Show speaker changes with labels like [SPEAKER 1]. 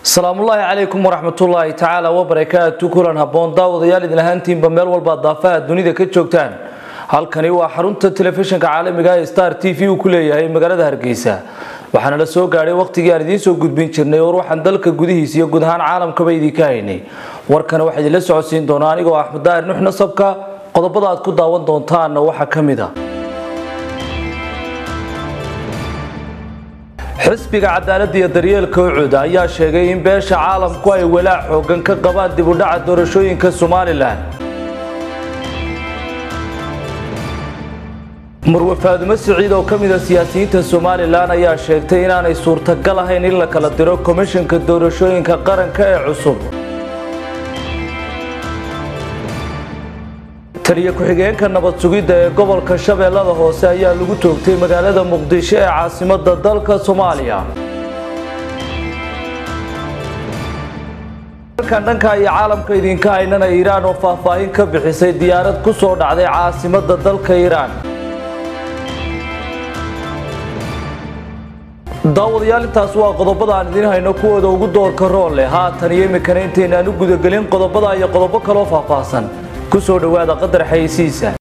[SPEAKER 1] salaamullaahi calaykum waraxmatullaahi tacaala wabarakaatu kulan habboon daawadayaal idin ahaantiinba meel walba daafaha dunida ka joogtaan halkani waa xarunta telefishinka caalamiga ee star t v uu ku leeyahay magaalada hargeysa waxaana la soo gaadhay wakhtigii aan idiin soo gudbin jirnay war waxaan dalka gudihiisa iyo guud ahaan caalamkaba idinka haynay warkana waxaa idinla socodsiin doonaa anigoo axmed daahir nux nasabka qodobada aad ku daawan doontaanna waxaa ka mid a xisbiga cadaaladda iyo daryeelka ucud ayaa sheegay in beesha caalamku ay walaac xoogan ka qabaan dib u dhaca doorashooyinka somalilan marwe faadumo siciid oo ka mid a siyaasiyiinta somalilan ayaa sheegtay inaanay suurtagal ahayn in la kala diro komishanka doorashooyinka qaranka ee cusub taliyo ku-xigeenka nabad sugidda ee gobolka shabeellada hoose ayaa lagu toogtay magaalada muqdisho ee caasimadda dalka soomaaliya halkan dhanka iyo caalamka idinka haynana iiraan oo faahfaahin ka bixisay diyaarad ku soo dhacday caasimadda dalka iiraan daawadayaal intaas waa qodobada aan idiin hayno kuwooda ugu doorka rool leh haatan iyo iminkana intaynaan u gudagelin qodobada iyo qodobo kaloo faahfaahsan ku soo dhowaada qadar xayeysiisa